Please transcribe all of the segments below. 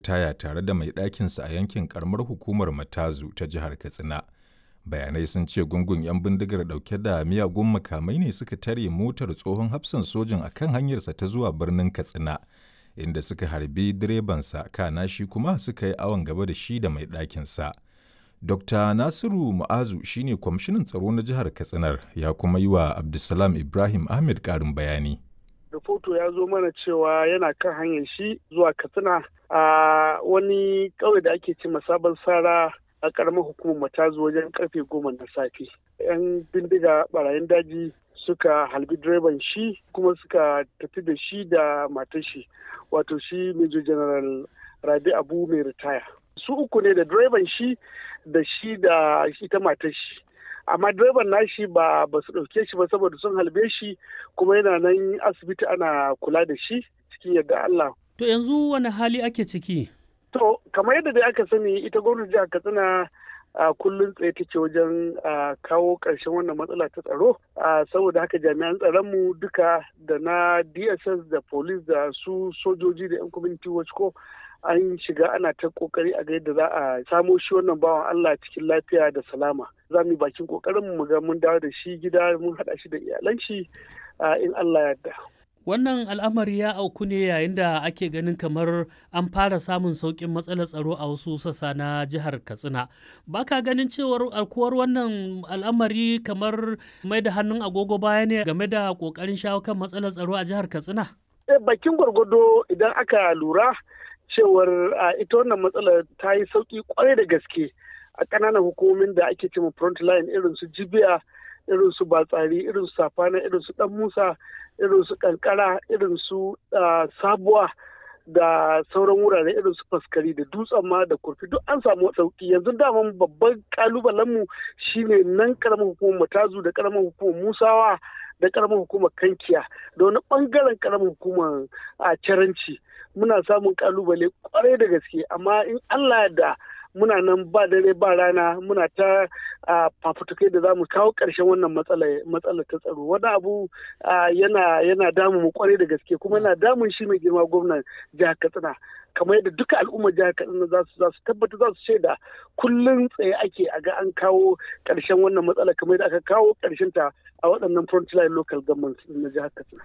ritaya tare da mai ɗakinsa a yankin karamar hukumar Matazu ta jihar Katsina. Bayanai sun ce gungun 'yan bindigar ɗauke da miyagun makamai ne suka tare motar tsohon hafsan sojin a kan hanyarsa ta zuwa birnin Katsina, inda suka harbi direbansa kana shi kuma suka yi awon gaba da shi da mai ɗakinsa. Dr. Nasiru Mu'azu shine kwamishinan tsaro na jihar Katsinar ya kuma yi wa Abdulsalam Ibrahim Ahmed ƙarin bayani. Rahoto ya zo mana cewa yana kan hanyar shi zuwa Katsina a wani ƙauye da ake ce sabon sara a ƙaramar hukumar matazu wajen karfe goma na safe. 'Yan bindiga barayin daji suka halbi direban shi kuma suka tafi da shi da matar shi wato shi Major General Rabi Abu mai ritaya. Su uku ne da direban shi da shi da ita matar shi amma direban nashi ba ba su ɗauke shi ba saboda sun halbe shi kuma yana nan asibiti ana kula da shi cikin yadda Allah. To yanzu wani hali ake ciki? To kamar yadda dai aka sani ita gwamnati jihar Katsina a kullum tsaye take wajen kawo ƙarshen wannan matsala ta tsaro saboda haka jami'an tsaronmu duka da na dss da police da su sojoji da 'yan community watch ko an shiga ana ta kokari a ga yadda za a samo shi wannan bawan Allah cikin lafiya da salama za mu yi bakin kokarin mu ga mun dawo da shi gida mun haɗa shi da iyalan shi in Allah yarda. Wannan al'amari ya auku ne yayin da ake ganin kamar an fara samun sauƙin matsalar tsaro a wasu sassa na jihar Katsina. Ba ka ganin cewar alkuwar wannan al'amari kamar mai da hannun agogo baya ne game da ƙoƙarin shawo kan matsalar tsaro a jihar Katsina? Bakin gwargwado idan aka lura cewar ita wannan matsalar ta yi sauƙi kwarai da gaske a ƙananan hukumomin da ake cewa front line irin su jibiya irin su batsari irin su safana irin su dan musa irin su kankara irin su sabuwa da sauran wurare irin su faskari da dutsen ma da kurfi duk an samu sauki yanzu daman babban kalubalen mu shine nan karamar hukumar matazu da karamar hukumar musawa da karamar hukumar kankiya da wani bangaren karamar hukumar a caranci muna samun kalubale kwarai da gaske amma in allah da muna nan ba dare ba rana muna ta fafutukai da za mu kawo ƙarshen wannan matsala ta tsaro wani abu yana yana damu mu kwarai da gaske kuma yana damun shi mai girma gwamnan jihar katsina kamar yadda duka al'ummar jihar katsina za su za su tabbata za su shaida kullum tsaye ake a ga an kawo ƙarshen wannan matsala kamar yadda aka kawo ƙarshen ta a waɗannan frontline local government na jihar katsina.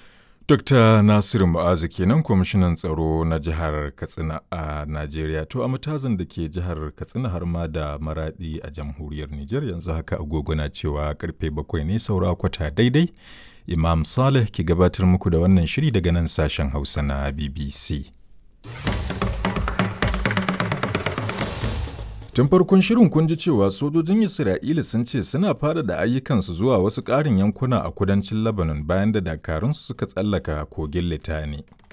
Dr. Nasiru Mu'azu kenan kwamishinan tsaro na jihar Katsina a Najeriya. To a matazin da ke jihar Katsina har ma da maradi a jamhuriyar Nijar yanzu haka agogo na cewa karfe bakwai ne saura kwata daidai. Imam Saleh ki gabatar muku da wannan shiri daga nan sashen Hausa na BBC. Tun farkon shirin kun ji cewa sojojin Isra'ila sun ce suna fara da ayyukansu zuwa wasu ƙarin yankuna a kudancin Lebanon bayan da dakarunsu suka tsallaka kogin Litani.